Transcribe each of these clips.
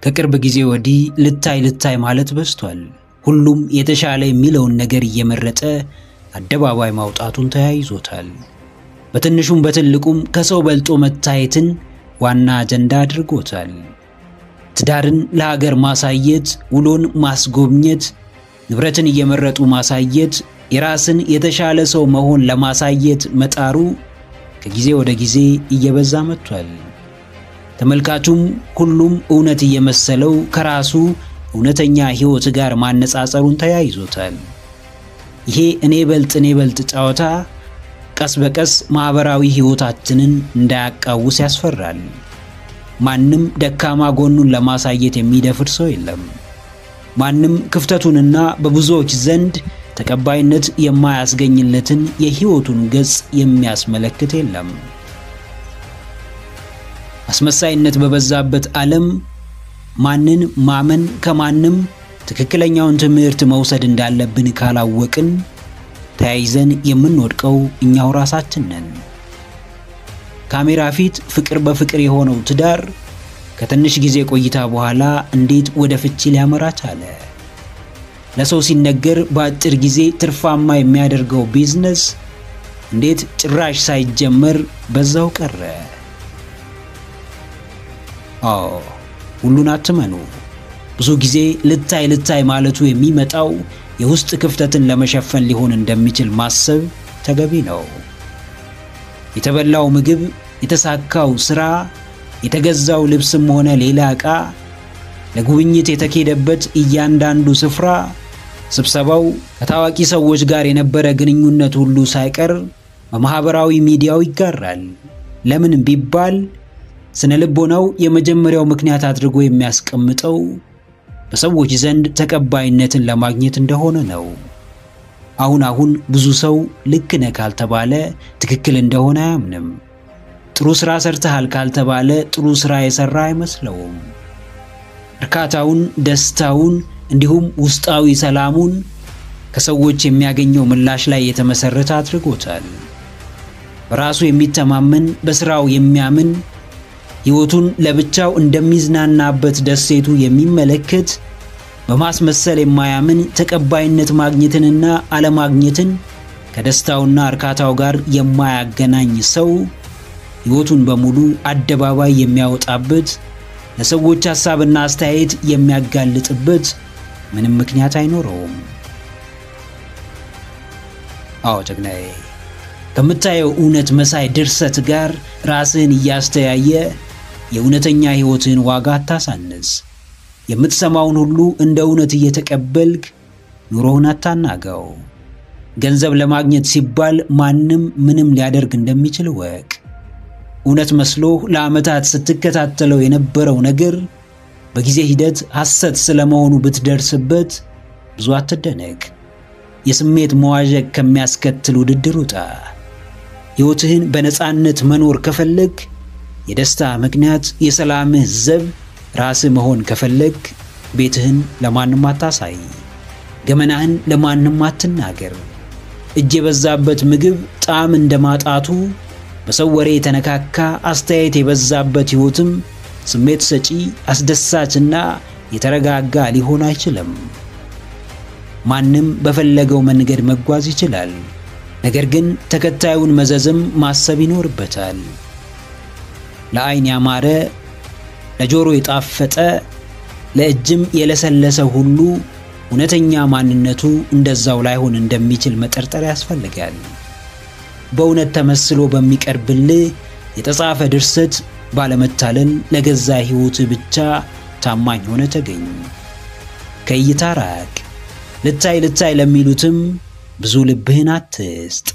ከቅርብ ጊዜ ወዲህ ልታይ ልታይ ማለት በዝቷል። ሁሉም የተሻለ የሚለውን ነገር እየመረጠ አደባባይ ማውጣቱን ተያይዞታል። በትንሹም በትልቁም ከሰው በልጦ መታየትን ዋና አጀንዳ አድርጎታል። ትዳርን ለሀገር ማሳየት፣ ውሎን ማስጎብኘት፣ ንብረትን እየመረጡ ማሳየት፣ የራስን የተሻለ ሰው መሆን ለማሳየት መጣሩ ከጊዜ ወደ ጊዜ እየበዛ መጥቷል። ተመልካቹም ሁሉም እውነት እየመሰለው ከራሱ እውነተኛ ሕይወት ጋር ማነጻጸሩን ተያይዞታል። ይሄ እኔ በልጥ እኔ በልጥ ጨዋታ ቀስ በቀስ ማኅበራዊ ሕይወታችንን እንዳያቃውስ ያስፈራል። ማንም ደካማ ጎኑን ለማሳየት የሚደፍር ሰው የለም። ማንም ክፍተቱንና በብዙዎች ዘንድ ተቀባይነት የማያስገኝለትን የሕይወቱን ገጽ የሚያስመለክት የለም። አስመሳይነት በበዛበት ዓለም ማንን ማመን ከማንም ትክክለኛውን ትምህርት መውሰድ እንዳለብን ካላወቅን ተያይዘን የምንወድቀው እኛው ራሳችን ነን። ካሜራ ፊት ፍቅር በፍቅር የሆነው ትዳር ከትንሽ ጊዜ ቆይታ በኋላ እንዴት ወደ ፍቺ ሊያመራ ቻለ? ለሰው ሲነገር በአጭር ጊዜ ትርፋማ የሚያደርገው ቢዝነስ እንዴት ጭራሽ ሳይጀመር በዛው ቀረ? አዎ ሁሉን አትመኑ። ብዙ ጊዜ ልታይ ልታይ ማለቱ የሚመጣው የውስጥ ክፍተትን ለመሸፈን ሊሆን እንደሚችል ማሰብ ተገቢ ነው። የተበላው ምግብ፣ የተሳካው ሥራ፣ የተገዛው ልብስም ሆነ ሌላ ዕቃ፣ ለጉብኝት የተኬደበት እያንዳንዱ ስፍራ፣ ስብሰባው፣ ከታዋቂ ሰዎች ጋር የነበረ ግንኙነት ሁሉ ሳይቀር በማኅበራዊ ሚዲያው ይጋራል። ለምን ቢባል ስነ ልቦናው የመጀመሪያው ምክንያት አድርጎ የሚያስቀምጠው በሰዎች ዘንድ ተቀባይነትን ለማግኘት እንደሆነ ነው። አሁን አሁን ብዙ ሰው ልክ ነህ ካልተባለ ትክክል እንደሆነ አያምንም። ጥሩ ሥራ ሰርተሃል ካልተባለ ጥሩ ሥራ የሠራ አይመስለውም። እርካታውን፣ ደስታውን እንዲሁም ውስጣዊ ሰላሙን ከሰዎች የሚያገኘው ምላሽ ላይ የተመሠረተ አድርጎታል። በራሱ የሚተማመን በሥራው የሚያምን ሕይወቱን ለብቻው እንደሚዝናናበት ደሴቱ የሚመለከት በማስመሰል የማያምን ተቀባይነት ማግኘትንና አለማግኘትን ከደስታውና እርካታው ጋር የማያገናኝ ሰው ሕይወቱን በሙሉ አደባባይ የሚያወጣበት ለሰዎች ሐሳብና አስተያየት የሚያጋልጥበት ምንም ምክንያት አይኖረውም። አዎ ጀግናዬ፣ ከምታየው እውነት መሳይ ድርሰት ጋር ራስህን እያስተያየ የእውነተኛ ሕይወትህን ዋጋ አታሳንስ። የምትሰማውን ሁሉ እንደ እውነት እየተቀበልክ ኑሮውን አታናጋው። ገንዘብ ለማግኘት ሲባል ማንም ምንም ሊያደርግ እንደሚችል ወቅ። እውነት መስሎህ ለዓመታት ስትከታተለው የነበረው ነገር በጊዜ ሂደት ሐሰት ስለመሆኑ ብትደርስበት ብዙ አትደነቅ። የስሜት መዋዠቅ ከሚያስከትል ውድድር ውጣ። ሕይወትህን በነፃነት መኖር ከፈለግ የደስታ ምክንያት የሰላምህ ዘብ ራስህ መሆን ከፈለግ ቤትህን ለማንም አታሳይ። ገመናህን ለማንም አትናገር። እጅ የበዛበት ምግብ ጣዕም እንደማጣቱ በሰው ወሬ የተነካካ አስተያየት የበዛበት ሕይወትም ስሜት ሰጪ፣ አስደሳችና የተረጋጋ ሊሆን አይችልም። ማንም በፈለገው መንገድ መጓዝ ይችላል። ነገር ግን ተከታዩን መዘዝም ማሰብ ይኖርበታል። ለዓይን ያማረ ለጆሮ የጣፈጠ ለእጅም የለሰለሰ ሁሉ እውነተኛ ማንነቱ እንደዛው ላይሆን እንደሚችል መጠርጠር ያስፈልጋል። በእውነት ተመስሎ በሚቀርብልህ የተጻፈ ድርሰት ባለመታለል ለገዛ ሕይወት ብቻ ታማኝ ሆነ ተገኝ። ከእይታ ራቅ። ልታይ ልታይ ለሚሉትም ብዙ ልብህን አትስጥ።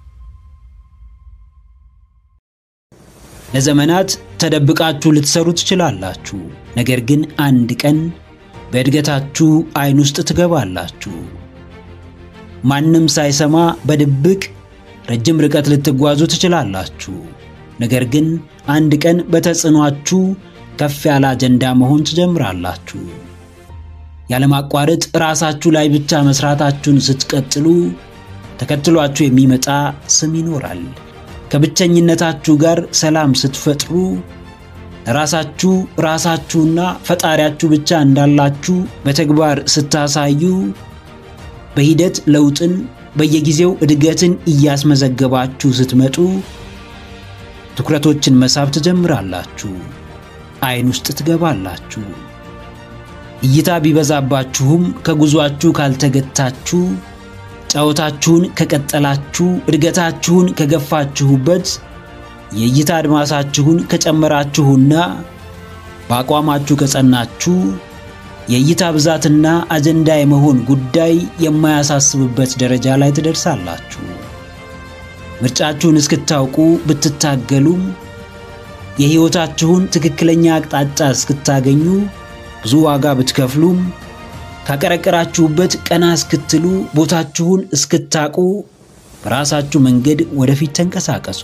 ለዘመናት ተደብቃችሁ ልትሰሩ ትችላላችሁ። ነገር ግን አንድ ቀን በእድገታችሁ ዓይን ውስጥ ትገባላችሁ። ማንም ሳይሰማ በድብቅ ረጅም ርቀት ልትጓዙ ትችላላችሁ። ነገር ግን አንድ ቀን በተጽዕኗችሁ ከፍ ያለ አጀንዳ መሆን ትጀምራላችሁ። ያለማቋረጥ ራሳችሁ ላይ ብቻ መስራታችሁን ስትቀጥሉ ተከትሏችሁ የሚመጣ ስም ይኖራል። ከብቸኝነታችሁ ጋር ሰላም ስትፈጥሩ ለራሳችሁ ራሳችሁና ፈጣሪያችሁ ብቻ እንዳላችሁ በተግባር ስታሳዩ በሂደት ለውጥን በየጊዜው እድገትን እያስመዘገባችሁ ስትመጡ ትኩረቶችን መሳብ ትጀምራላችሁ። አይን ውስጥ ትገባላችሁ። እይታ ቢበዛባችሁም ከጉዟችሁ ካልተገታችሁ፣ ጫወታችሁን ከቀጠላችሁ፣ እድገታችሁን ከገፋችሁበት፣ የእይታ አድማሳችሁን ከጨመራችሁና በአቋማችሁ ከጸናችሁ የእይታ ብዛትና አጀንዳ የመሆን ጉዳይ የማያሳስብበት ደረጃ ላይ ትደርሳላችሁ። ምርጫችሁን እስክታውቁ ብትታገሉም የሕይወታችሁን ትክክለኛ አቅጣጫ እስክታገኙ ብዙ ዋጋ ብትከፍሉም ካቀረቀራችሁበት ቀና እስክትሉ ቦታችሁን እስክታቁ በራሳችሁ መንገድ ወደፊት ተንቀሳቀሱ።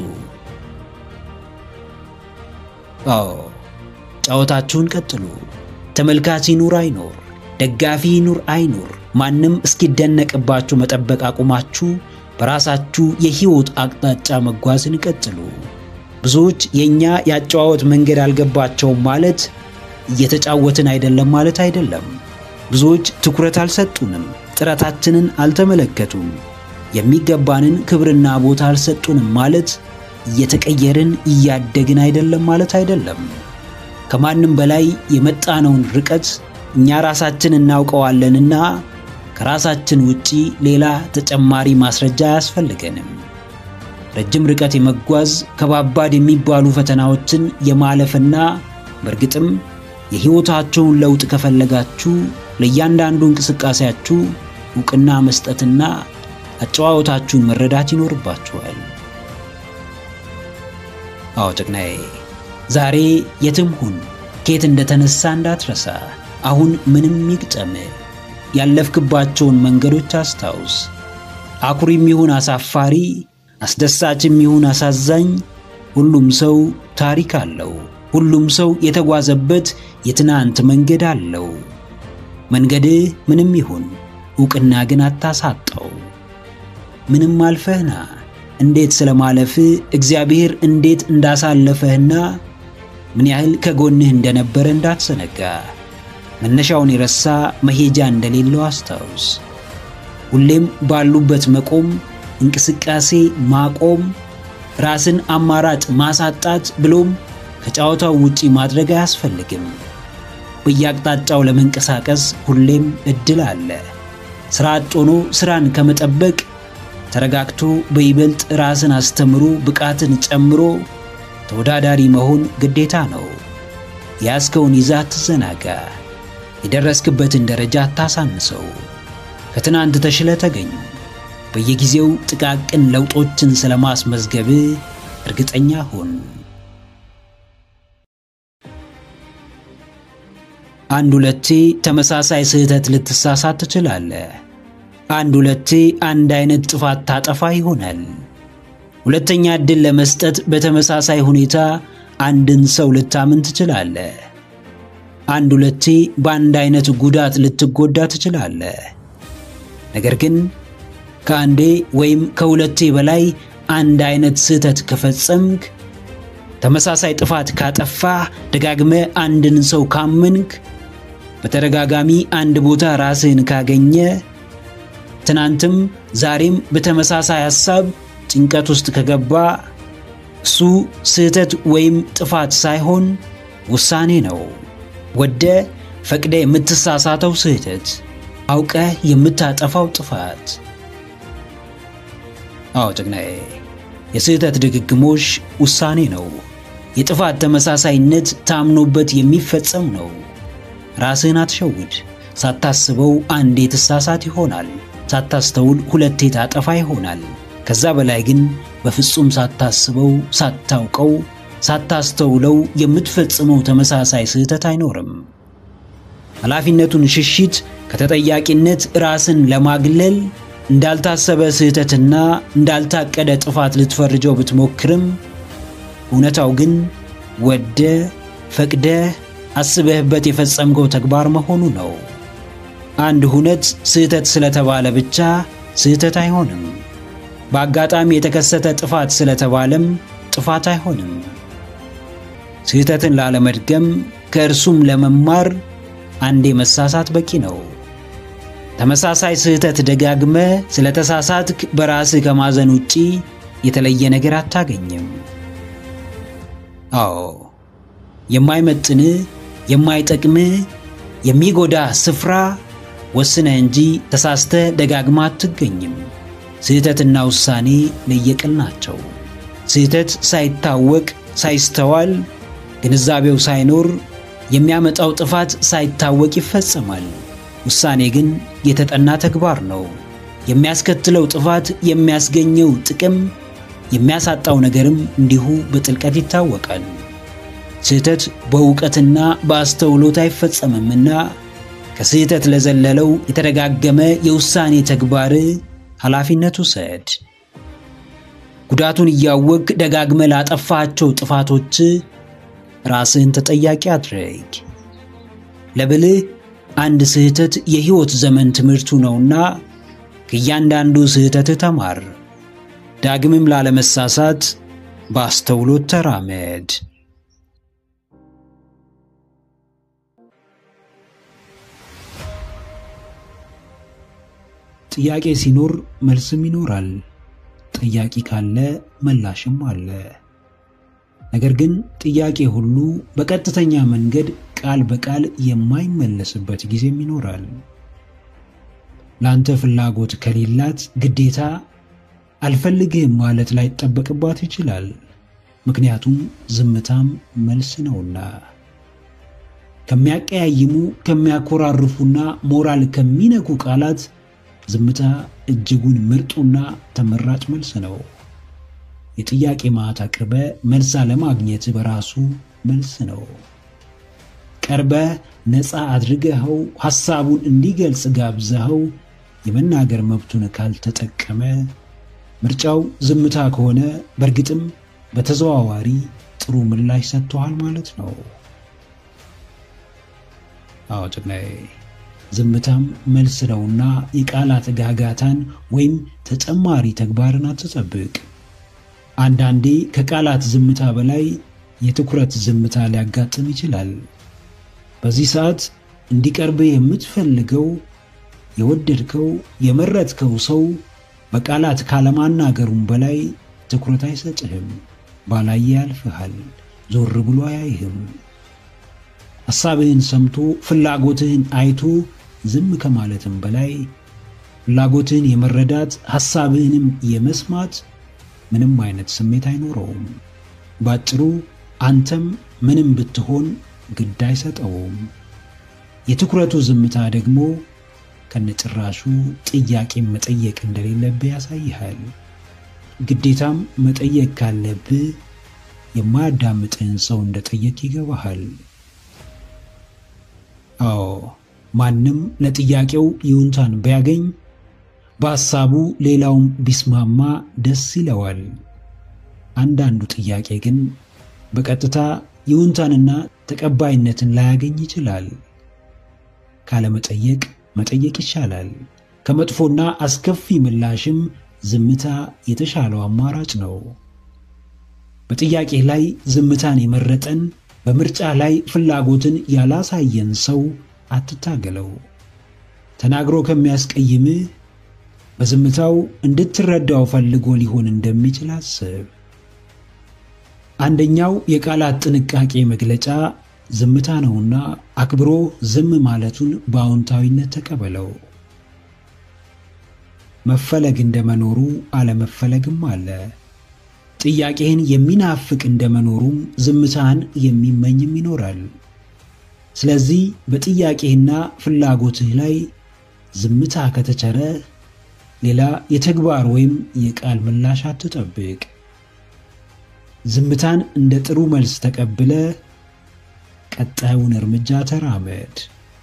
አዎ ጨዋታችሁን ቀጥሉ። ተመልካች ይኑር አይኖር፣ ደጋፊ ይኑር አይኑር፣ ማንም እስኪደነቅባችሁ መጠበቅ አቁማችሁ በራሳችሁ የሕይወት አቅጣጫ መጓዝን ቀጥሉ። ብዙዎች የእኛ ያጨዋወት መንገድ አልገባቸውም ማለት እየተጫወትን አይደለም ማለት አይደለም። ብዙዎች ትኩረት አልሰጡንም፣ ጥረታችንን አልተመለከቱም፣ የሚገባንን ክብርና ቦታ አልሰጡንም ማለት እየተቀየርን እያደግን አይደለም ማለት አይደለም። ከማንም በላይ የመጣነውን ርቀት እኛ ራሳችን እናውቀዋለንና ከራሳችን ውጪ ሌላ ተጨማሪ ማስረጃ አያስፈልገንም። ረጅም ርቀት የመጓዝ ከባባድ የሚባሉ ፈተናዎችን የማለፍና በእርግጥም የሕይወታቸውን ለውጥ ከፈለጋችሁ ለእያንዳንዱ እንቅስቃሴያችሁ ዕውቅና መስጠትና አጨዋወታችሁን መረዳት ይኖርባችኋል። አዎ ጀግናዬ፣ ዛሬ የትም ሁን ከየት እንደተነሳ እንዳትረሳ። አሁን ምንም ይግጠም፣ ያለፍክባቸውን መንገዶች አስታውስ። አኩሪም ይሁን አሳፋሪ፣ አስደሳችም ይሁን አሳዛኝ፣ ሁሉም ሰው ታሪክ አለው። ሁሉም ሰው የተጓዘበት የትናንት መንገድ አለው። መንገድህ ምንም ይሁን ዕውቅና ግን አታሳጣው። ምንም አልፈህና እንዴት ስለማለፍህ እግዚአብሔር እንዴት እንዳሳለፈህና ምን ያህል ከጎንህ እንደነበረ እንዳትዘነጋ። መነሻውን የረሳ መሄጃ እንደሌለው አስታውስ። ሁሌም ባሉበት መቆም፣ እንቅስቃሴ ማቆም፣ ራስን አማራጭ ማሳጣት ብሎም ከጨዋታው ውጪ ማድረግ አያስፈልግም። በየአቅጣጫው ለመንቀሳቀስ ሁሌም እድል አለ። ሥራ አጥ ሆኖ ሥራን ከመጠበቅ ተረጋግቶ በይበልጥ ራስን አስተምሮ ብቃትን ጨምሮ ተወዳዳሪ መሆን ግዴታ ነው። የያዝከውን ይዛ አትዘናጋ። የደረስክበትን ደረጃ አታሳንሰው። ከትናንት ተሽለ ተገኝ። በየጊዜው ጥቃቅን ለውጦችን ስለማስመዝገብ እርግጠኛ ሁን። አንድ ሁለቴ ተመሳሳይ ስህተት ልትሳሳት ትችላለህ። አንድ ሁለቴ አንድ አይነት ጥፋት ታጠፋ ይሆናል። ሁለተኛ ዕድል ለመስጠት በተመሳሳይ ሁኔታ አንድን ሰው ልታምን ትችላለህ። አንድ ሁለቴ በአንድ አይነት ጉዳት ልትጎዳ ትችላለህ። ነገር ግን ከአንዴ ወይም ከሁለቴ በላይ አንድ አይነት ስህተት ከፈጸምክ፣ ተመሳሳይ ጥፋት ካጠፋህ፣ ደጋግመ አንድን ሰው ካመንክ፣ በተደጋጋሚ አንድ ቦታ ራስህን ካገኘ፣ ትናንትም ዛሬም በተመሳሳይ ሐሳብ ጭንቀት ውስጥ ከገባ እሱ ስህተት ወይም ጥፋት ሳይሆን ውሳኔ ነው። ወደ ፈቅደ የምትሳሳተው ስህተት፣ አውቀህ የምታጠፋው ጥፋት። አዎ ጀግናዬ፣ የስህተት ድግግሞሽ ውሳኔ ነው። የጥፋት ተመሳሳይነት ታምኖበት የሚፈጸም ነው። ራስህን አትሸውድ። ሳታስበው አንዴ ትሳሳት ይሆናል። ሳታስተውል ሁለቴ ታጠፋ ይሆናል። ከዛ በላይ ግን በፍጹም ሳታስበው፣ ሳታውቀው፣ ሳታስተውለው የምትፈጽመው ተመሳሳይ ስህተት አይኖርም። ኃላፊነቱን ሽሽት ከተጠያቂነት ራስን ለማግለል እንዳልታሰበ ስህተትና እንዳልታቀደ ጥፋት ልትፈርጀው ብትሞክርም እውነታው ግን ወደ ፈቅደህ አስበህበት የፈጸምከው ተግባር መሆኑ ነው። አንድ ሁነት ስህተት ስለተባለ ብቻ ስህተት አይሆንም። በአጋጣሚ የተከሰተ ጥፋት ስለተባለም ጥፋት አይሆንም። ስህተትን ላለመድገም ከእርሱም ለመማር አንዴ መሳሳት በቂ ነው። ተመሳሳይ ስህተት ደጋግመ ስለ ተሳሳትክ በራስህ ከማዘን ውጪ የተለየ ነገር አታገኝም። አዎ የማይመጥን የማይጠቅም የሚጎዳ ስፍራ ወስነ እንጂ ተሳስተ ደጋግማ አትገኝም። ስህተትና ውሳኔ ለየቅል ናቸው። ስህተት ሳይታወቅ ሳይስተዋል ግንዛቤው ሳይኖር የሚያመጣው ጥፋት ሳይታወቅ ይፈጸማል። ውሳኔ ግን የተጠና ተግባር ነው። የሚያስከትለው ጥፋት፣ የሚያስገኘው ጥቅም፣ የሚያሳጣው ነገርም እንዲሁ በጥልቀት ይታወቃል። ስህተት በእውቀትና በአስተውሎት አይፈጸምምና ከስህተት ለዘለለው የተደጋገመ የውሳኔ ተግባር ኃላፊነት ውሰድ። ጉዳቱን እያወቅ ደጋግመ ላጠፋቸው ጥፋቶች ራስህን ተጠያቂ አድርግ። ለብልህ አንድ ስህተት የሕይወት ዘመን ትምህርቱ ነውና ከእያንዳንዱ ስህተትህ ተማር። ዳግምም ላለመሳሳት በአስተውሎት ተራመድ። ጥያቄ ሲኖር መልስም ይኖራል። ጥያቄ ካለ ምላሽም አለ። ነገር ግን ጥያቄ ሁሉ በቀጥተኛ መንገድ ቃል በቃል የማይመለስበት ጊዜም ይኖራል። ለአንተ ፍላጎት ከሌላት ግዴታ አልፈልግህም ማለት ላይጠበቅባት ይችላል። ምክንያቱም ዝምታም መልስ ነውና። ከሚያቀያይሙ ከሚያኮራርፉና ሞራል ከሚነኩ ቃላት ዝምታ እጅጉን ምርጡና ተመራጭ መልስ ነው። የጥያቄ ማዕት አቅርበ መልስ አለማግኘት በራሱ መልስ ነው። ቀርበ ነፃ አድርገኸው ሐሳቡን እንዲገልጽ ጋብዘኸው የመናገር መብቱን ካልተጠቀመ ምርጫው ዝምታ ከሆነ በእርግጥም በተዘዋዋሪ ጥሩ ምላሽ ሰጥተዋል ማለት ነው። አዎ ጭግናዬ፣ ዝምታም መልስ ነውና የቃላት ጋጋታን ወይም ተጨማሪ ተግባርን አትጠብቅ። አንዳንዴ ከቃላት ዝምታ በላይ የትኩረት ዝምታ ሊያጋጥም ይችላል። በዚህ ሰዓት እንዲቀርብህ የምትፈልገው የወደድከው የመረጥከው ሰው በቃላት ካለማናገሩም በላይ ትኩረት አይሰጥህም። ባላየ ያልፍሃል፣ ዞር ብሎ አያይህም። ሐሳብህን ሰምቶ ፍላጎትህን አይቶ ዝም ከማለትም በላይ ፍላጎትህን የመረዳት ሐሳብህንም የመስማት ምንም አይነት ስሜት አይኖረውም። ባጭሩ አንተም ምንም ብትሆን ግድ አይሰጠውም። የትኩረቱ ዝምታ ደግሞ ከነጭራሹ ጥያቄ መጠየቅ እንደሌለብህ ያሳይሃል። ግዴታም መጠየቅ ካለብህ የማያዳምጥህን ሰው እንደጠየቅ ይገባሃል። አዎ ማንም ለጥያቄው ይሁንታን ቢያገኝ በሐሳቡ ሌላውም ቢስማማ ደስ ይለዋል። አንዳንዱ ጥያቄ ግን በቀጥታ ይሁንታንና ተቀባይነትን ላያገኝ ይችላል። ካለመጠየቅ መጠየቅ ይሻላል። ከመጥፎና አስከፊ ምላሽም ዝምታ የተሻለው አማራጭ ነው። በጥያቄ ላይ ዝምታን የመረጠን በምርጫ ላይ ፍላጎትን ያላሳየን ሰው አትታገለው። ተናግሮ ከሚያስቀይምህ በዝምታው እንድትረዳው ፈልጎ ሊሆን እንደሚችል አስብ። አንደኛው የቃላት ጥንቃቄ መግለጫ ዝምታ ነውና አክብሮ ዝም ማለቱን በአዎንታዊነት ተቀበለው። መፈለግ እንደመኖሩ አለመፈለግም አለ። ጥያቄህን የሚናፍቅ እንደመኖሩም ዝምታን የሚመኝም ይኖራል። ስለዚህ በጥያቄህና ፍላጎትህ ላይ ዝምታ ከተቸረ ሌላ የተግባር ወይም የቃል ምላሽ አትጠብቅ። ዝምታን እንደ ጥሩ መልስ ተቀብለ ቀጣዩን እርምጃ ተራመድ።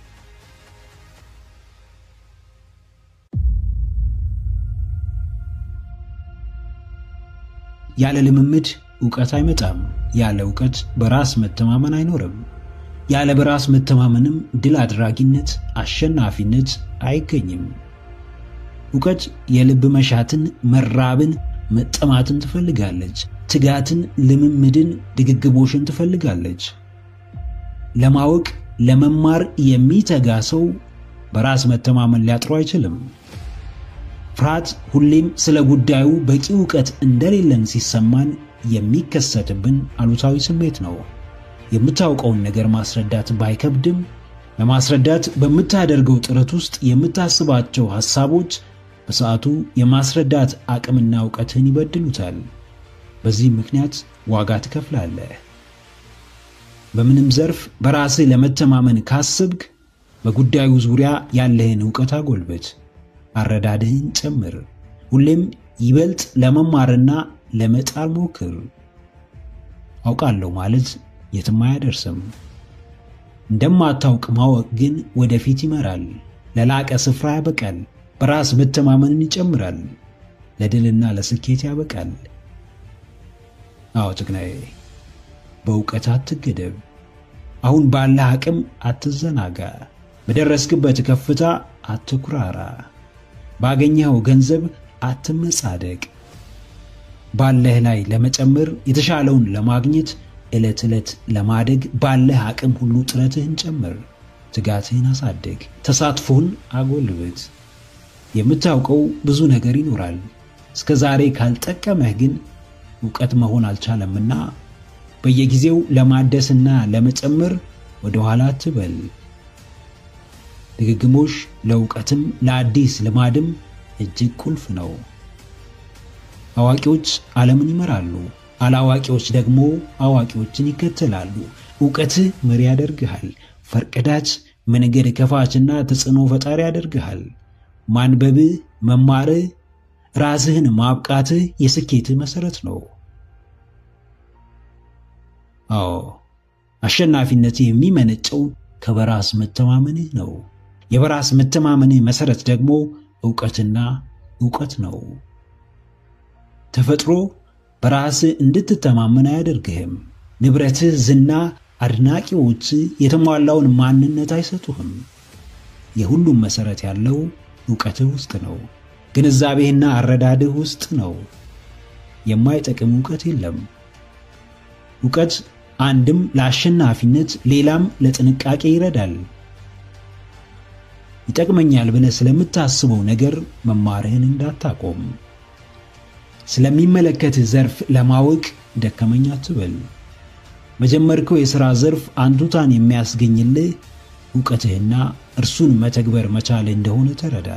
ያለ ልምምድ ዕውቀት አይመጣም። ያለ ዕውቀት በራስ መተማመን አይኖርም። ያለ በራስ መተማመንም ድል አድራጊነት፣ አሸናፊነት አይገኝም። ዕውቀት የልብ መሻትን፣ መራብን፣ መጠማትን ትፈልጋለች። ትጋትን፣ ልምምድን፣ ድግግሞሽን ትፈልጋለች። ለማወቅ ለመማር የሚተጋ ሰው በራስ መተማመን ሊያጥሩ አይችልም። ፍርሃት ሁሌም ስለ ጉዳዩ በቂ እውቀት እንደሌለን ሲሰማን የሚከሰትብን አሉታዊ ስሜት ነው። የምታውቀውን ነገር ማስረዳት ባይከብድም ለማስረዳት በምታደርገው ጥረት ውስጥ የምታስባቸው ሐሳቦች በሰዓቱ የማስረዳት አቅምና እውቀትህን ይበድሉታል። በዚህ ምክንያት ዋጋ ትከፍላለህ። በምንም ዘርፍ በራስህ ለመተማመን ካስብክ በጉዳዩ ዙሪያ ያለህን እውቀት አጎልበት፣ አረዳድህን ጨምር። ሁሌም ይበልጥ ለመማርና ለመጣር ሞክር። አውቃለሁ ማለት የትም አያደርስም። እንደማታውቅ ማወቅ ግን ወደፊት ይመራል፣ ለላቀ ስፍራ ያበቃል፣ በራስ መተማመንን ይጨምራል፣ ለድልና ለስኬት ያበቃል። አዎ ጀግናዬ፣ በእውቀት አትገደብ። አሁን ባለህ አቅም አትዘናጋ። በደረስክበት ከፍታ አትኩራራ። ባገኘኸው ገንዘብ አትመጻደቅ። ባለህ ላይ ለመጨመር የተሻለውን ለማግኘት ዕለት ዕለት ለማደግ ባለህ አቅም ሁሉ ጥረትህን ጨምር። ትጋትህን አሳድግ። ተሳትፎን አጎልብት። የምታውቀው ብዙ ነገር ይኖራል። እስከ ዛሬ ካልጠቀመህ ግን እውቀት መሆን አልቻለምና በየጊዜው ለማደስና ለመጨመር ወደ ኋላ አትበል። ድግግሞሽ ለእውቀትም ለአዲስ ልማድም እጅግ ቁልፍ ነው። አዋቂዎች ዓለምን ይመራሉ፣ አላዋቂዎች ደግሞ አዋቂዎችን ይከተላሉ። እውቀትህ መሪ ያደርግሃል። ፈርቀዳጅ መንገድ ከፋችና ተጽዕኖ ፈጣሪ ያደርግሃል። ማንበብህ፣ መማርህ፣ ራስህን ማብቃትህ የስኬትህ መሠረት ነው። አዎ አሸናፊነት የሚመነጨው ከበራስ መተማመንህ ነው። የበራስ መተማመንህ መሠረት ደግሞ ዕውቀትና ዕውቀት ነው። ተፈጥሮ በራስህ እንድትተማመን አያደርግህም። ንብረትህ፣ ዝና፣ አድናቂዎች የተሟላውን ማንነት አይሰጡህም። የሁሉም መሠረት ያለው ዕውቀትህ ውስጥ ነው። ግንዛቤህና አረዳድህ ውስጥ ነው። የማይጠቅም ዕውቀት የለም። ዕውቀት አንድም ለአሸናፊነት ሌላም ለጥንቃቄ ይረዳል። ይጠቅመኛል ብለህ ስለምታስበው ነገር መማርህን እንዳታቆም። ስለሚመለከትህ ዘርፍ ለማወቅ ደከመኝ አትበል። በጀመርከው የሥራ ዘርፍ አንቱታን የሚያስገኝልህ ዕውቀትህና እርሱን መተግበር መቻል እንደሆነ ተረዳ።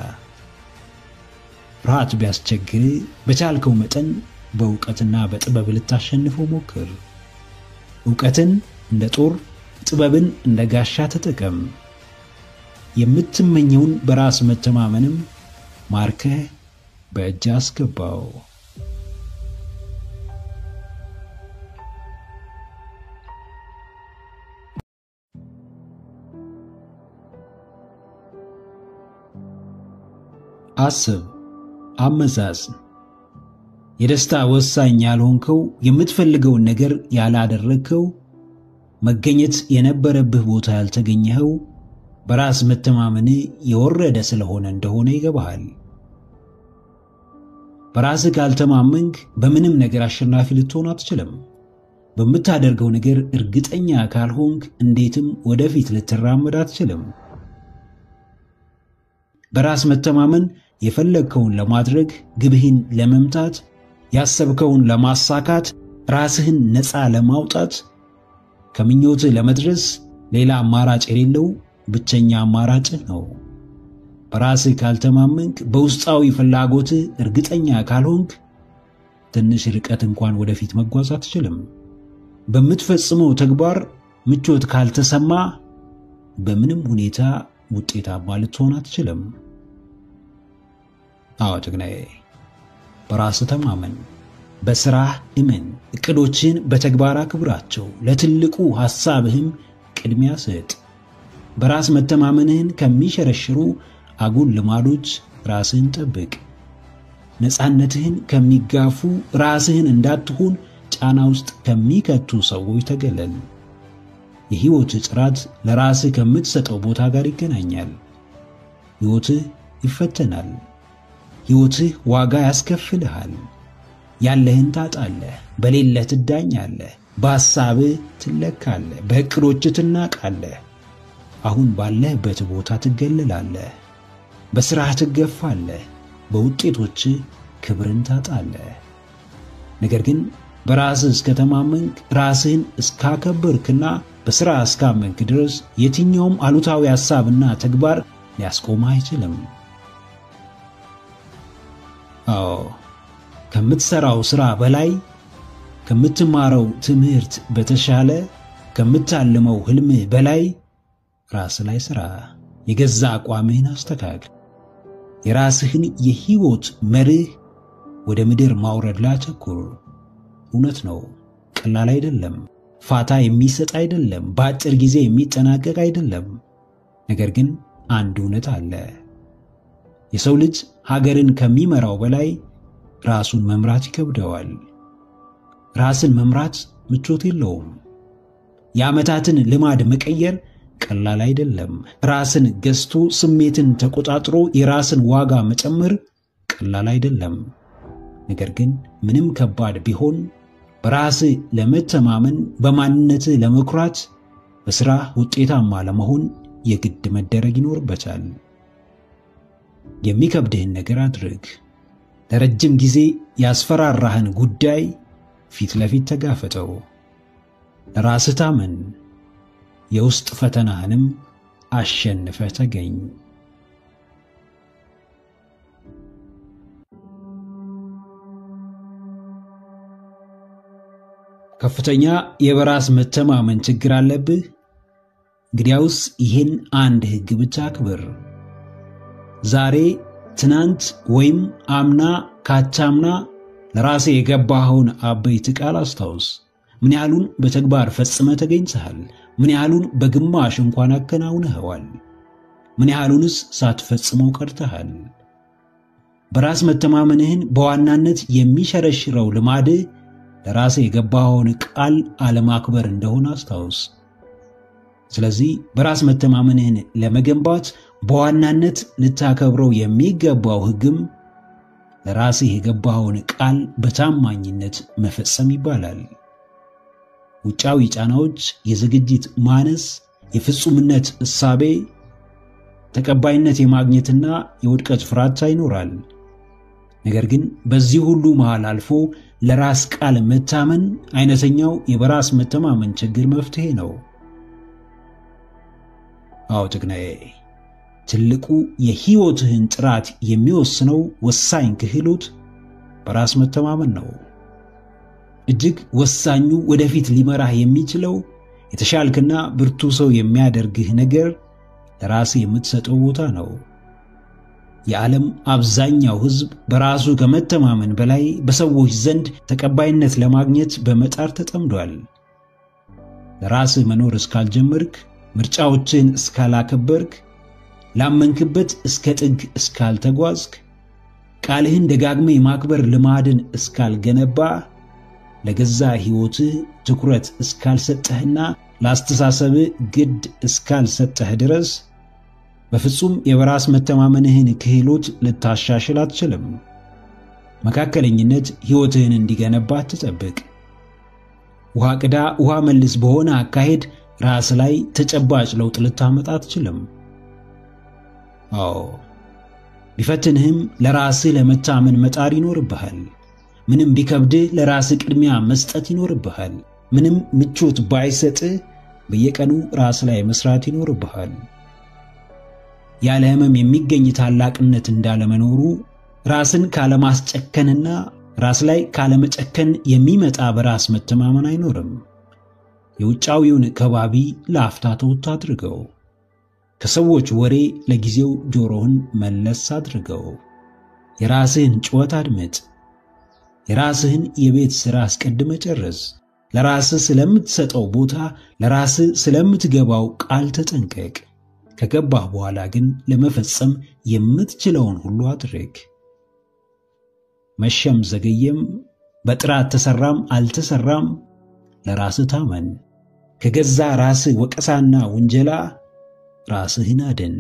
ፍርሃት ቢያስቸግር በቻልከው መጠን በእውቀትና በጥበብ ልታሸንፈው ሞክር። ዕውቀትን እንደ ጦር፣ ጥበብን እንደ ጋሻ ተጠቀም። የምትመኘውን በራስ መተማመንም ማርከህ በእጅ አስገባው። አስብ፣ አመዛዝን። የደስታ ወሳኝ ያልሆንከው የምትፈልገውን ነገር ያላደረግከው መገኘት የነበረብህ ቦታ ያልተገኘኸው በራስ መተማመን የወረደ ስለሆነ እንደሆነ ይገባሃል። በራስህ ካልተማመንክ በምንም ነገር አሸናፊ ልትሆን አትችልም። በምታደርገው ነገር እርግጠኛ ካልሆንክ እንዴትም ወደፊት ልትራመድ አትችልም። በራስ መተማመን የፈለግከውን ለማድረግ ግብህን ለመምታት ያሰብከውን ለማሳካት ራስህን ነፃ ለማውጣት ከምኞትህ ለመድረስ ሌላ አማራጭ የሌለው ብቸኛ አማራጭህ ነው። በራስህ ካልተማመንክ፣ በውስጣዊ ፍላጎትህ እርግጠኛ ካልሆንክ ትንሽ ርቀት እንኳን ወደፊት መጓዝ አትችልም። በምትፈጽመው ተግባር ምቾት ካልተሰማ በምንም ሁኔታ ውጤታማ ልትሆን አትችልም። አዎ ጀግናዬ፣ በራስህ ተማመን፣ በሥራህ እመን፣ ዕቅዶችን በተግባር አክብራቸው፣ ለትልቁ ሐሳብህም ቅድሚያ ስጥ። በራስ መተማመንህን ከሚሸረሽሩ አጉል ልማዶች ራስህን ጠብቅ። ነፃነትህን ከሚጋፉ ራስህን እንዳትሆን ጫና ውስጥ ከሚከቱ ሰዎች ተገለል። የሕይወትህ ጥራት ለራስህ ከምትሰጠው ቦታ ጋር ይገናኛል። ሕይወትህ ይፈተናል። ሕይወትህ ዋጋ ያስከፍልሃል። ያለህን ታጣለህ፣ በሌለህ ትዳኛለህ፣ በሐሳብህ ትለካለህ፣ በዕቅዶችህ ትናቃለህ። አሁን ባለህበት ቦታ ትገለላለህ፣ በሥራህ ትገፋለህ፣ በውጤቶችህ ክብርን ታጣለህ። ነገር ግን በራስህ እስከተማመንክ ራስህን እስካከበርክና በሥራ እስካመንክ ድረስ የትኛውም አሉታዊ ሐሳብና ተግባር ሊያስቆምህ አይችልም። አዎ ከምትሠራው ሥራ በላይ ከምትማረው ትምህርት በተሻለ ከምታልመው ሕልምህ በላይ ራስህ ላይ ሥራ። የገዛ አቋምህን አስተካክል። የራስህን የሕይወት መርህ ወደ ምድር ማውረድ ላይ አተኩር። እውነት ነው፣ ቀላል አይደለም። ፋታ የሚሰጥ አይደለም። በአጭር ጊዜ የሚጠናቀቅ አይደለም። ነገር ግን አንድ እውነት አለ። የሰው ልጅ ሀገርን ከሚመራው በላይ ራሱን መምራት ይከብደዋል። ራስን መምራት ምቾት የለውም። የዓመታትን ልማድ መቀየር ቀላል አይደለም። ራስን ገዝቶ ስሜትን ተቆጣጥሮ የራስን ዋጋ መጨመር ቀላል አይደለም። ነገር ግን ምንም ከባድ ቢሆን በራስህ ለመተማመን በማንነትህ ለመኩራት በሥራ ውጤታማ ለመሆን የግድ መደረግ ይኖርበታል። የሚከብድህን ነገር አድርግ። ለረጅም ጊዜ ያስፈራራህን ጉዳይ ፊት ለፊት ተጋፈጠው። ለራስህ ታመን። የውስጥ ፈተናህንም አሸንፈህ ተገኝ። ከፍተኛ የበራስ መተማመን ችግር አለብህ? እንግዲያውስ ይህን አንድ ሕግ ብቻ አክብር። ዛሬ፣ ትናንት ወይም አምና ካቻምና ለራሴ የገባኸውን አበይት ቃል አስታውስ። ምን ያህሉን በተግባር ፈጽመ ተገኝተሃል? ምን ያህሉን በግማሽ እንኳን አከናውነኸዋል? ምን ያህሉንስ ሳትፈጽመው ቀርተሃል? በራስ መተማመንህን በዋናነት የሚሸረሽረው ልማድህ ለራሴ የገባኸውን ቃል አለማክበር እንደሆነ አስታውስ። ስለዚህ በራስ መተማመንህን ለመገንባት በዋናነት ልታከብረው የሚገባው ሕግም ለራስህ የገባኸውን ቃል በታማኝነት መፈጸም ይባላል። ውጫዊ ጫናዎች፣ የዝግጅት ማነስ፣ የፍጹምነት እሳቤ፣ ተቀባይነት የማግኘትና የውድቀት ፍራቻ ይኖራል። ነገር ግን በዚህ ሁሉ መሃል አልፎ ለራስ ቃል መታመን አይነተኛው የበራስ መተማመን ችግር መፍትሄ ነው። አዎ ጀግናዬ፣ ትልቁ የሕይወትህን ጥራት የሚወስነው ወሳኝ ክህሎት በራስ መተማመን ነው። እጅግ ወሳኙ ወደፊት ሊመራህ የሚችለው የተሻልክና ብርቱ ሰው የሚያደርግህ ነገር ለራስህ የምትሰጠው ቦታ ነው። የዓለም አብዛኛው ሕዝብ በራሱ ከመተማመን በላይ በሰዎች ዘንድ ተቀባይነት ለማግኘት በመጣር ተጠምዷል። ለራስህ መኖር እስካልጀመርክ፣ ምርጫዎችን እስካላከበርክ፣ ላመንክበት እስከ ጥግ እስካልተጓዝክ፣ ቃልህን ደጋግመ የማክበር ልማድን እስካልገነባ፣ ለገዛ ሕይወትህ ትኩረት እስካልሰጠህና ለአስተሳሰብህ ግድ እስካልሰጠህ ድረስ በፍጹም የበራስ መተማመንህን ክህሎት ልታሻሽል አትችልም። መካከለኝነት ሕይወትህን እንዲገነባ አትጠብቅ። ውሃ ቅዳ ውሃ መልስ በሆነ አካሄድ ራስ ላይ ተጨባጭ ለውጥ ልታመጣ አትችልም። አዎ ቢፈትንህም ለራስህ ለመታመን መጣር ይኖርብሃል። ምንም ቢከብድህ ለራስህ ቅድሚያ መስጠት ይኖርብሃል። ምንም ምቾት ባይሰጥህ በየቀኑ ራስ ላይ መስራት ይኖርብሃል። ያለ ሕመም የሚገኝ ታላቅነት እንዳለመኖሩ ራስን ካለማስጨከንና ራስ ላይ ካለመጨከን የሚመጣ በራስ መተማመን አይኖርም። የውጫዊውን ከባቢ ለአፍታ ተውት አድርገው። ከሰዎች ወሬ ለጊዜው ጆሮህን መለስ አድርገው። የራስህን ጩኸት አድምጥ። የራስህን የቤት ሥራ አስቀድመ ጨርስ። ለራስህ ስለምትሰጠው ቦታ፣ ለራስህ ስለምትገባው ቃል ተጠንቀቅ። ከገባህ በኋላ ግን ለመፈጸም የምትችለውን ሁሉ አድርግ። መሸም ዘገየም፣ በጥራት ተሰራም አልተሰራም፣ ለራስህ ታመን። ከገዛ ራስህ ወቀሳና ውንጀላ ራስህን አድን።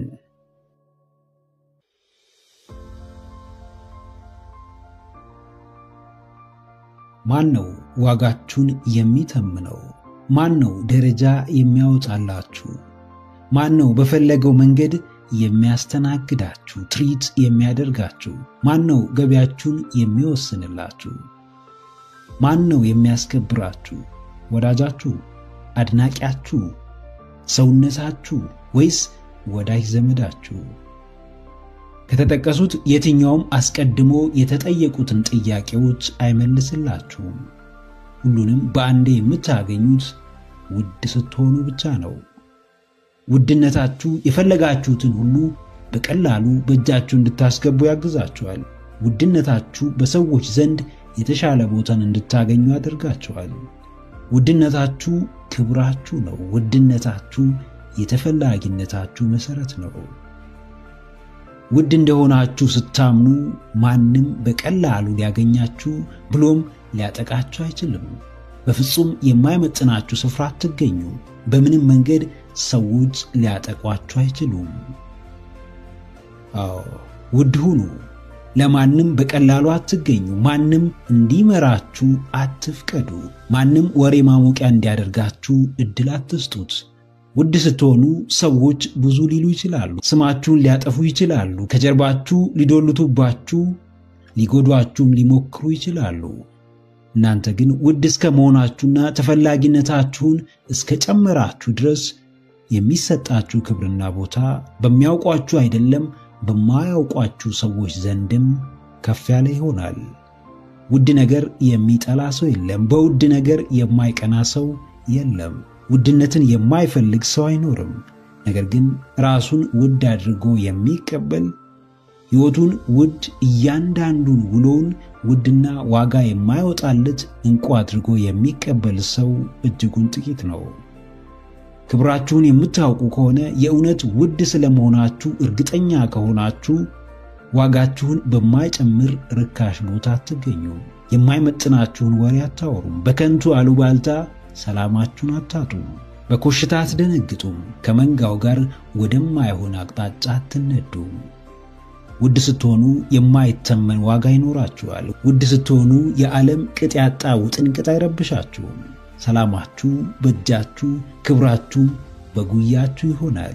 ማን ነው ዋጋችሁን የሚተምነው? ማን ነው ደረጃ የሚያወጣላችሁ? ማን ነው በፈለገው መንገድ የሚያስተናግዳችሁ፣ ትሪት የሚያደርጋችሁ? ማን ነው ገቢያችሁን የሚወስንላችሁ? ማን ነው የሚያስከብራችሁ? ወዳጃችሁ፣ አድናቂያችሁ፣ ሰውነታችሁ ወይስ ወዳጅ ዘመዳችሁ? ከተጠቀሱት የትኛውም አስቀድሞ የተጠየቁትን ጥያቄዎች አይመልስላችሁም። ሁሉንም በአንዴ የምታገኙት ውድ ስትሆኑ ብቻ ነው። ውድነታችሁ የፈለጋችሁትን ሁሉ በቀላሉ በእጃችሁ እንድታስገቡ ያግዛችኋል። ውድነታችሁ በሰዎች ዘንድ የተሻለ ቦታን እንድታገኙ ያደርጋችኋል። ውድነታችሁ ክብራችሁ ነው። ውድነታችሁ የተፈላጊነታችሁ መሰረት ነው። ውድ እንደሆናችሁ ስታምኑ ማንም በቀላሉ ሊያገኛችሁ ብሎም ሊያጠቃችሁ አይችልም። በፍጹም የማይመጥናችሁ ስፍራ አትገኙ። በምንም መንገድ ሰዎች ሊያጠቋችሁ አይችሉም። አዎ ውድ ሁኑ። ለማንም በቀላሉ አትገኙ። ማንም እንዲመራችሁ አትፍቀዱ። ማንም ወሬ ማሞቂያ እንዲያደርጋችሁ እድል አትስጡት። ውድ ስትሆኑ ሰዎች ብዙ ሊሉ ይችላሉ። ስማችሁን ሊያጠፉ ይችላሉ። ከጀርባችሁ ሊዶልቱባችሁ፣ ሊጎዷችሁም ሊሞክሩ ይችላሉ። እናንተ ግን ውድ እስከ መሆናችሁና ተፈላጊነታችሁን እስከ ጨመራችሁ ድረስ የሚሰጣችሁ ክብርና ቦታ በሚያውቋችሁ አይደለም በማያውቋችሁ ሰዎች ዘንድም ከፍ ያለ ይሆናል። ውድ ነገር የሚጠላ ሰው የለም። በውድ ነገር የማይቀና ሰው የለም። ውድነትን የማይፈልግ ሰው አይኖርም። ነገር ግን ራሱን ውድ አድርጎ የሚቀበል ሕይወቱን ውድ፣ እያንዳንዱን ውሎውን ውድና ዋጋ የማይወጣለት እንቁ አድርጎ የሚቀበል ሰው እጅጉን ጥቂት ነው። ክብራችሁን የምታውቁ ከሆነ የእውነት ውድ ስለመሆናችሁ እርግጠኛ ከሆናችሁ ዋጋችሁን በማይጨምር ርካሽ ቦታ አትገኙ። የማይመጥናችሁን ወሬ አታወሩም። በከንቱ አሉባልታ ሰላማችሁን አታጡ። በኮሽታ አትደነግጡም። ከመንጋው ጋር ወደማይሆን አቅጣጫ አትነዱም። ውድ ስትሆኑ የማይተመን ዋጋ ይኖራችኋል። ውድ ስትሆኑ የዓለም ቅጥ ያጣ ውጥንቅጥ አይረብሻችሁም። ሰላማችሁ በእጃችሁ፣ ክብራችሁ በጉያችሁ ይሆናል።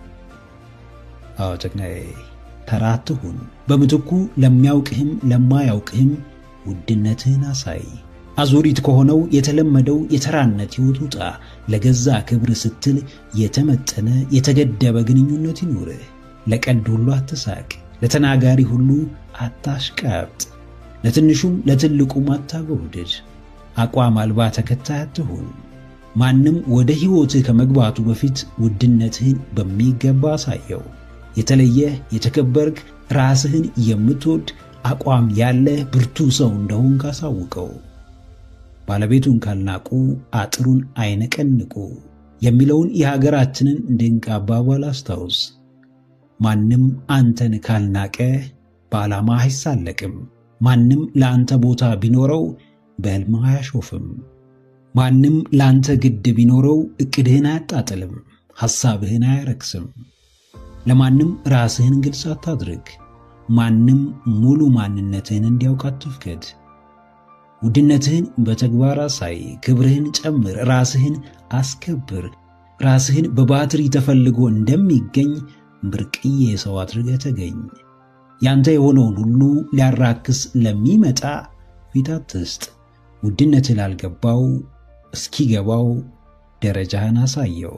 አዎ ጀግናዬ፣ ተራ አትሁን። በምትኩ ለሚያውቅህም ለማያውቅህም ውድነትህን አሳይ። አዙሪት ከሆነው የተለመደው የተራነት ሕይወት ውጣ። ለገዛ ክብር ስትል የተመጠነ የተገደበ ግንኙነት ይኑርህ። ለቀልድ ሁሉ አትሳቅ። ለተናጋሪ ሁሉ አታሽቃብጥ። ለትንሹም ለትልቁም አታጎብድድ። አቋም አልባ ተከታይ አትሁን። ማንም ወደ ሕይወትህ ከመግባቱ በፊት ውድነትህን በሚገባ አሳየው። የተለየህ የተከበርክ ራስህን የምትወድ አቋም ያለህ ብርቱ ሰው እንደሆን ካሳውቀው። ባለቤቱን ካልናቁ አጥሩን አይነቀንቁ የሚለውን የሀገራችንን ድንቅ አባባል አስታውስ። ማንም አንተን ካልናቀ በዓላማ አይሳለቅም። ማንም ለአንተ ቦታ ቢኖረው በሕልምህ አያሾፍም። ማንም ለአንተ ግድ ቢኖረው ዕቅድህን አያጣጥልም፣ ሐሳብህን አያረክስም። ለማንም ራስህን ግልጽ አታድርግ። ማንም ሙሉ ማንነትህን እንዲያውቅ አትፍቀድ። ውድነትህን በተግባር አሳይ። ክብርህን ጨምር። ራስህን አስከብር። ራስህን በባትሪ ተፈልጎ እንደሚገኝ ብርቅዬ ሰው አድርገህ ተገኝ። ያንተ የሆነውን ሁሉ ሊያራክስ ለሚመጣ ፊት አትስጥ። ውድነትህ ላልገባው እስኪገባው ደረጃህን አሳየው።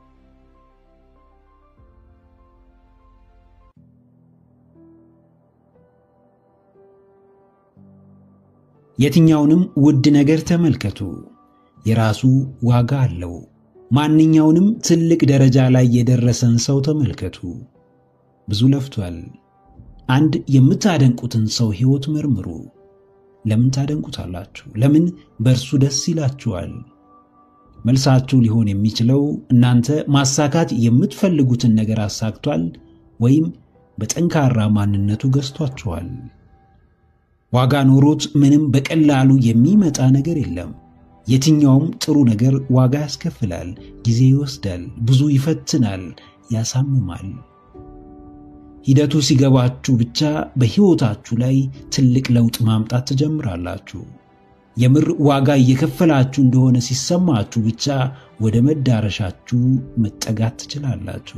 የትኛውንም ውድ ነገር ተመልከቱ፣ የራሱ ዋጋ አለው። ማንኛውንም ትልቅ ደረጃ ላይ የደረሰን ሰው ተመልከቱ፣ ብዙ ለፍቷል። አንድ የምታደንቁትን ሰው ሕይወት መርምሩ። ለምን ታደንቁታላችሁ? ለምን በእርሱ ደስ ይላችኋል? መልሳችሁ ሊሆን የሚችለው እናንተ ማሳካት የምትፈልጉትን ነገር አሳክቷል ወይም በጠንካራ ማንነቱ ገዝቷችኋል። ዋጋ ኖሮት ምንም በቀላሉ የሚመጣ ነገር የለም። የትኛውም ጥሩ ነገር ዋጋ ያስከፍላል፣ ጊዜ ይወስዳል፣ ብዙ ይፈትናል፣ ያሳምማል። ሂደቱ ሲገባችሁ ብቻ በሕይወታችሁ ላይ ትልቅ ለውጥ ማምጣት ትጀምራላችሁ። የምር ዋጋ እየከፈላችሁ እንደሆነ ሲሰማችሁ ብቻ ወደ መዳረሻችሁ መጠጋት ትችላላችሁ።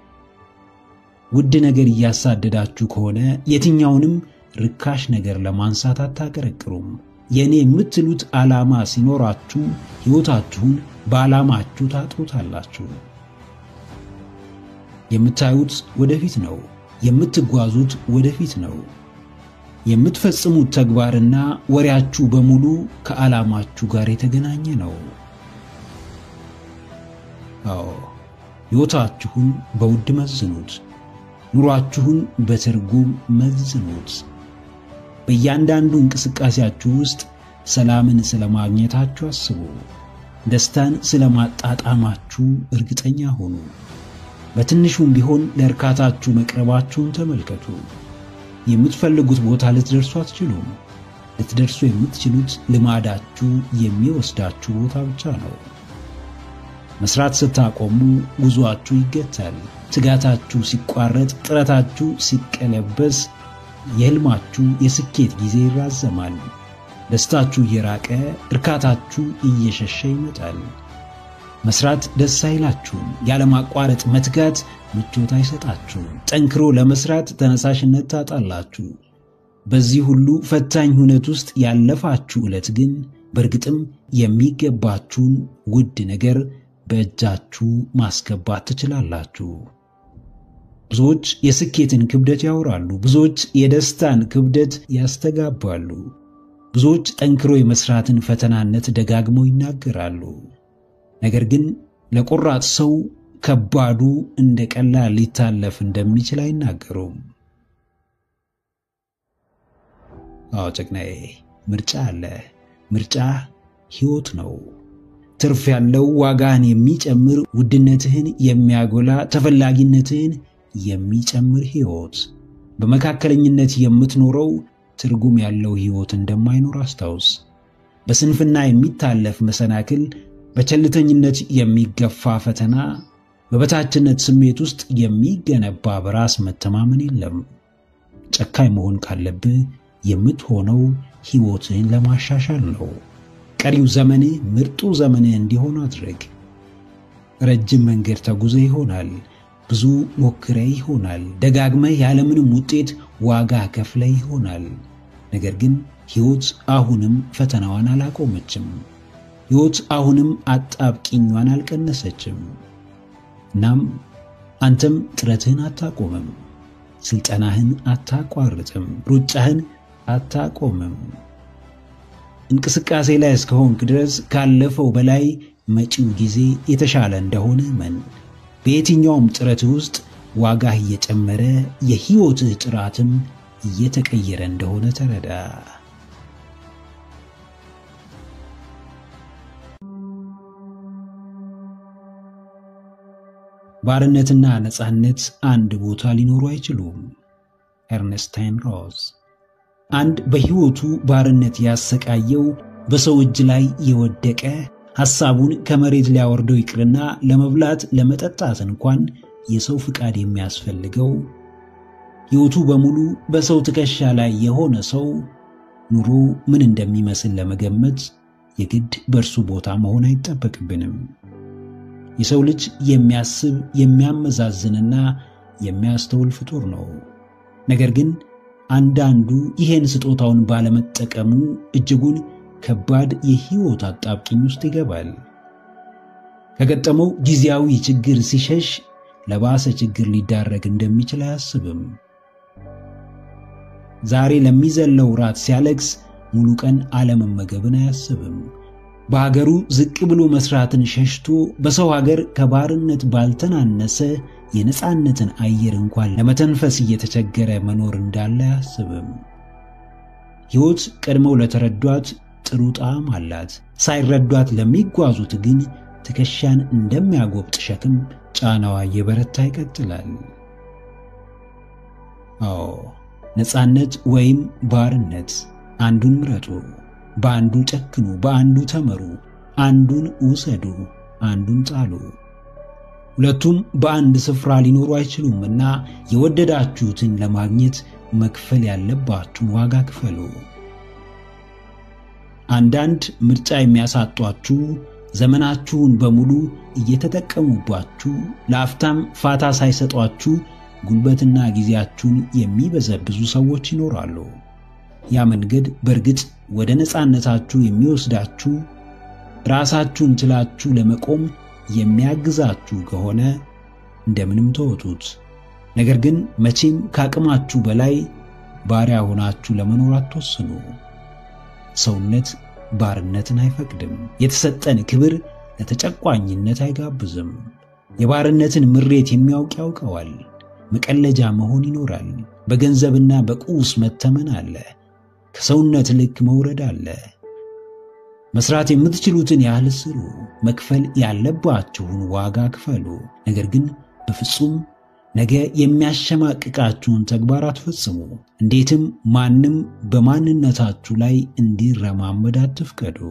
ውድ ነገር እያሳደዳችሁ ከሆነ የትኛውንም ርካሽ ነገር ለማንሳት አታቀረቅሩም። የእኔ የምትሉት ዓላማ ሲኖራችሁ ሕይወታችሁን በዓላማችሁ ታጥሩታላችሁ። የምታዩት ወደፊት ነው። የምትጓዙት ወደፊት ነው። የምትፈጽሙት ተግባርና ወሬያችሁ በሙሉ ከዓላማችሁ ጋር የተገናኘ ነው። አዎ ሕይወታችሁን በውድ መዝኑት። ኑሯችሁን በትርጉም መዝኑት። በእያንዳንዱ እንቅስቃሴያችሁ ውስጥ ሰላምን ስለማግኘታችሁ አስቡ። ደስታን ስለማጣጣማችሁ እርግጠኛ ሆኑ። በትንሹም ቢሆን ለእርካታችሁ መቅረባችሁን ተመልከቱ። የምትፈልጉት ቦታ ልትደርሱ አትችሉም። ልትደርሱ የምትችሉት ልማዳችሁ የሚወስዳችሁ ቦታ ብቻ ነው። መስራት ስታቆሙ ጉዞአችሁ ይገታል። ትጋታችሁ ሲቋረጥ፣ ጥረታችሁ ሲቀለበስ፣ የሕልማችሁ የስኬት ጊዜ ይራዘማል። ደስታችሁ እየራቀ እርካታችሁ እየሸሸ ይመጣል። መስራት ደስ አይላችሁም። ያለማቋረጥ መትጋት ምቾት አይሰጣችሁም። ጠንክሮ ለመስራት ተነሳሽነት ታጣላችሁ። በዚህ ሁሉ ፈታኝ ሁነት ውስጥ ያለፋችሁ ዕለት ግን በእርግጥም የሚገባችሁን ውድ ነገር በእጃችሁ ማስገባት ትችላላችሁ። ብዙዎች የስኬትን ክብደት ያወራሉ። ብዙዎች የደስታን ክብደት ያስተጋባሉ። ብዙዎች ጠንክሮ የመስራትን ፈተናነት ደጋግመው ይናገራሉ። ነገር ግን ለቆራጥ ሰው ከባዱ እንደ ቀላል ሊታለፍ እንደሚችል አይናገሩም። አዎ ጨቅናዬ፣ ምርጫ አለ። ምርጫ ሕይወት ነው። ትርፍ ያለው ዋጋህን የሚጨምር ውድነትህን የሚያጎላ ተፈላጊነትህን የሚጨምር ሕይወት። በመካከለኝነት የምትኖረው ትርጉም ያለው ሕይወት እንደማይኖር አስታውስ። በስንፍና የሚታለፍ መሰናክል በቸልተኝነት የሚገፋ ፈተና፣ በበታችነት ስሜት ውስጥ የሚገነባ በራስ መተማመን የለም። ጨካኝ መሆን ካለብህ የምትሆነው ሕይወትህን ለማሻሻል ነው። ቀሪው ዘመንህ ምርጡ ዘመንህ እንዲሆን አድርግ። ረጅም መንገድ ተጉዘ ይሆናል። ብዙ ሞክረ ይሆናል። ደጋግመህ ያለምንም ውጤት ዋጋ ከፍለ ይሆናል። ነገር ግን ሕይወት አሁንም ፈተናዋን አላቆመችም። ሕይወት አሁንም አጣብቂኟን አልቀነሰችም። እናም አንተም ጥረትህን አታቆምም፣ ስልጠናህን አታቋርጥም፣ ሩጫህን አታቆምም። እንቅስቃሴ ላይ እስከሆንክ ድረስ ካለፈው በላይ መጪው ጊዜ የተሻለ እንደሆነ መን በየትኛውም ጥረትህ ውስጥ ዋጋህ እየጨመረ የሕይወትህ ጥራትም እየተቀየረ እንደሆነ ተረዳ። ባርነትና ነፃነት አንድ ቦታ ሊኖሩ አይችሉም። ኤርነስታይን ሮዝ። አንድ በሕይወቱ ባርነት ያሰቃየው በሰው እጅ ላይ የወደቀ ሐሳቡን ከመሬት ሊያወርደው ይቅርና ለመብላት ለመጠጣት እንኳን የሰው ፍቃድ የሚያስፈልገው ሕይወቱ በሙሉ በሰው ትከሻ ላይ የሆነ ሰው ኑሮ ምን እንደሚመስል ለመገመት የግድ በእርሱ ቦታ መሆን አይጠበቅብንም። የሰው ልጅ የሚያስብ የሚያመዛዝንና የሚያስተውል ፍጡር ነው። ነገር ግን አንዳንዱ ይሄን ስጦታውን ባለመጠቀሙ እጅጉን ከባድ የሕይወት አጣብቂኝ ውስጥ ይገባል። ከገጠመው ጊዜያዊ ችግር ሲሸሽ ለባሰ ችግር ሊዳረግ እንደሚችል አያስብም። ዛሬ ለሚዘለው ራት ሲያለቅስ ሙሉ ቀን አለመመገብን አያስብም። በሀገሩ ዝቅ ብሎ መስራትን ሸሽቶ በሰው ሀገር ከባርነት ባልተናነሰ የነፃነትን አየር እንኳን ለመተንፈስ እየተቸገረ መኖር እንዳለ አያስብም። ሕይወት ቀድመው ለተረዷት ጥሩ ጣዕም አላት። ሳይረዷት ለሚጓዙት ግን ትከሻን እንደሚያጎብጥ ሸክም ጫናዋ እየበረታ ይቀጥላል። አዎ ነፃነት ወይም ባርነት፣ አንዱን ምረጡ። በአንዱ ጨክኑ፣ በአንዱ ተመሩ። አንዱን ውሰዱ፣ አንዱን ጣሉ። ሁለቱም በአንድ ስፍራ ሊኖሩ አይችሉምና የወደዳችሁትን ለማግኘት መክፈል ያለባችሁን ዋጋ ክፈሉ። አንዳንድ ምርጫ የሚያሳጧችሁ ዘመናችሁን በሙሉ እየተጠቀሙባችሁ ለአፍታም ፋታ ሳይሰጧችሁ ጉልበትና ጊዜያችሁን የሚበዘብዙ ሰዎች ይኖራሉ። ያ መንገድ በእርግጥ ወደ ነፃነታችሁ የሚወስዳችሁ ራሳችሁን ችላችሁ ለመቆም የሚያግዛችሁ ከሆነ እንደምንም ተወጡት። ነገር ግን መቼም ከአቅማችሁ በላይ ባሪያ ሆናችሁ ለመኖር አትወስኑ። ሰውነት ባርነትን አይፈቅድም። የተሰጠን ክብር ለተጨቋኝነት አይጋብዝም። የባርነትን ምሬት የሚያውቅ ያውቀዋል። መቀለጃ መሆን ይኖራል። በገንዘብና በቁስ መተመን አለ። ከሰውነት ልክ መውረድ አለ። መስራት የምትችሉትን ያህል ስሩ። መክፈል ያለባችሁን ዋጋ ክፈሉ። ነገር ግን በፍጹም ነገ የሚያሸማቅቃችሁን ተግባር አትፈጽሙ። እንዴትም ማንም በማንነታችሁ ላይ እንዲረማመድ አትፍቀዱ።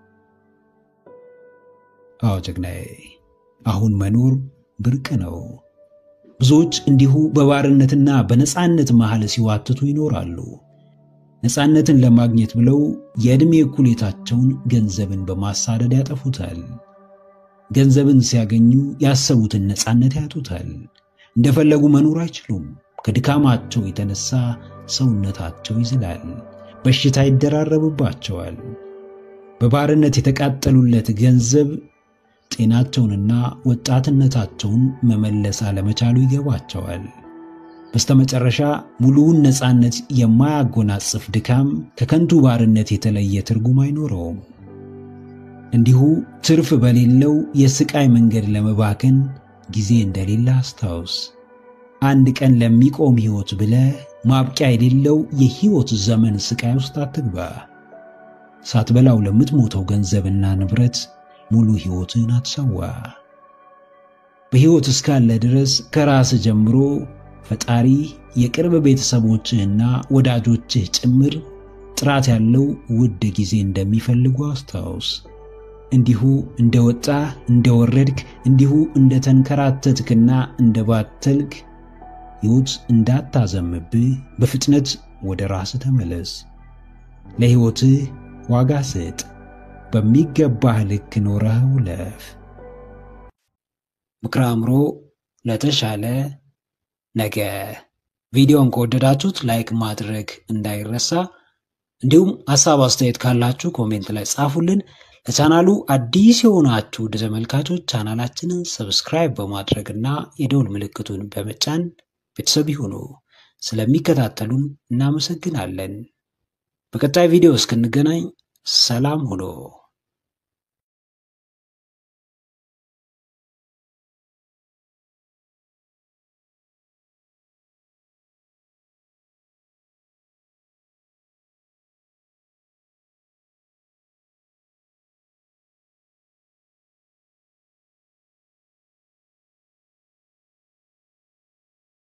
አዎ ጀግናዬ፣ አሁን መኖር ብርቅ ነው። ብዙዎች እንዲሁ በባርነትና በነፃነት መሃል ሲዋትቱ ይኖራሉ። ነፃነትን ለማግኘት ብለው የዕድሜ እኩሌታቸውን ገንዘብን በማሳደድ ያጠፉታል። ገንዘብን ሲያገኙ ያሰቡትን ነፃነት ያጡታል። እንደፈለጉ መኖር አይችሉም። ከድካማቸው የተነሳ ሰውነታቸው ይዝላል፣ በሽታ ይደራረብባቸዋል። በባርነት የተቃጠሉለት ገንዘብ ጤናቸውንና ወጣትነታቸውን መመለስ አለመቻሉ ይገባቸዋል። በስተመጨረሻ ሙሉውን ነፃነት የማያጎናጽፍ ድካም ከከንቱ ባርነት የተለየ ትርጉም አይኖረውም። እንዲሁ ትርፍ በሌለው የስቃይ መንገድ ለመባከን ጊዜ እንደሌለ አስታውስ። አንድ ቀን ለሚቆም ሕይወት ብለህ ማብቂያ የሌለው የሕይወት ዘመን ስቃይ ውስጥ አትግባ። ሳትበላው ለምትሞተው ገንዘብና ንብረት ሙሉ ሕይወትን አትሰዋ። በሕይወት እስካለ ድረስ ከራስ ጀምሮ ፈጣሪ የቅርብ ቤተሰቦችህና ወዳጆችህ ጭምር ጥራት ያለው ውድ ጊዜ እንደሚፈልጉ አስታውስ። እንዲሁ እንደ ወጣህ እንደ ወረድክ እንዲሁ እንደ ተንከራተትክና እንደ ባተልክ ሕይወት እንዳታዘምብህ በፍጥነት ወደ ራስህ ተመለስ። ለሕይወትህ ዋጋ ስጥ። በሚገባህ ልክ ኖረህ ውለፍ። ምክረ አእምሮ ለተሻለ ነገ። ቪዲዮን ከወደዳችሁት ላይክ ማድረግ እንዳይረሳ፣ እንዲሁም ሀሳብ አስተያየት ካላችሁ ኮሜንት ላይ ጻፉልን። ለቻናሉ አዲስ የሆናችሁ ወደ ተመልካቾች ቻናላችንን ሰብስክራይብ በማድረግና የደውል ምልክቱን በመጫን ቤተሰብ ይሁኑ። ስለሚከታተሉን እናመሰግናለን። በቀጣይ ቪዲዮ እስክንገናኝ ሰላም ሁኑ።